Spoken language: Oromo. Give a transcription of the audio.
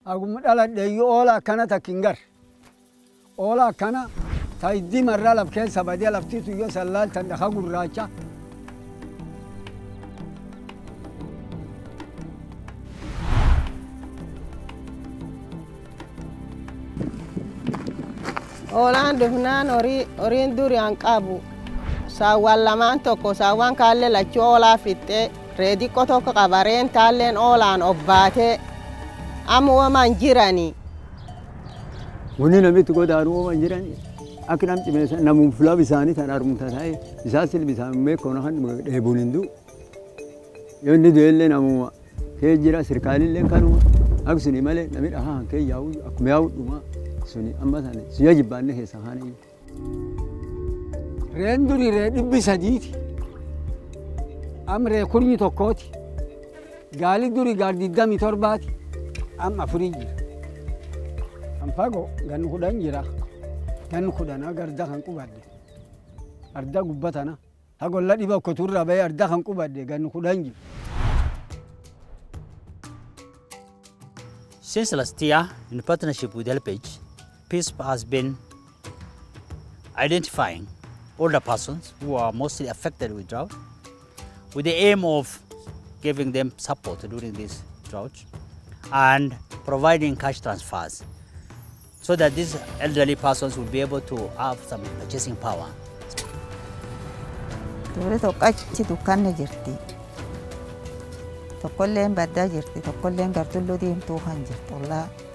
Agumma dhaladheeyyu oola akkana takkin gar. Oola akkana ta iddii marraa laf keessa badee laftiitu yoo sallaaltan dhaka gurraacha. Oolaan dhufnaan horii horiin duraan qabu saawwan lamaan tokko saawwan kaallee lachuu oolaa fixxee reediqqo tokko qaba reen taalleen oolaan obbaatee amma waman jiranii. Wanni namitti godaaru ooman jiran akka nam cimeessa namuun fulaa bisaanii tan armumta ta'e bisaan silbi isaan meekkoon kan dheebuun hin du'u. Yoo inni du'ellee namuma kee jira sirkaalillee kanuma akka suni malee namni dhahaa kee yaa'u akkuma yaa'u dhumaa suni amma sana suyya jibbaanne keessa kaan iyyu. Reen duri ree dhibbi sadiiti. Am ree kurnyi tokkooti. Gaali duri gaal digdami torbaati. Am afurii jira. Am fagoo ganni kudhan jira. Ganni kudhan garda kan qubadde. Arda gubbatana. Hagolla dhiba okkoturra bahee arda kan qubadde ganni kudhan jira. Since last year, in partnership with HelpAge, PISP has been identifying older persons who are mostly affected with drought with the aim of giving them support during this drought and providing cash transfers so that these elderly persons will be able to have some purchasing power. Dubartii tokko achi dukkanni jirti. Tokkolleen baddaa jirti. Tokkolleen gartulluu diimtuu kan jirtu. Ollaa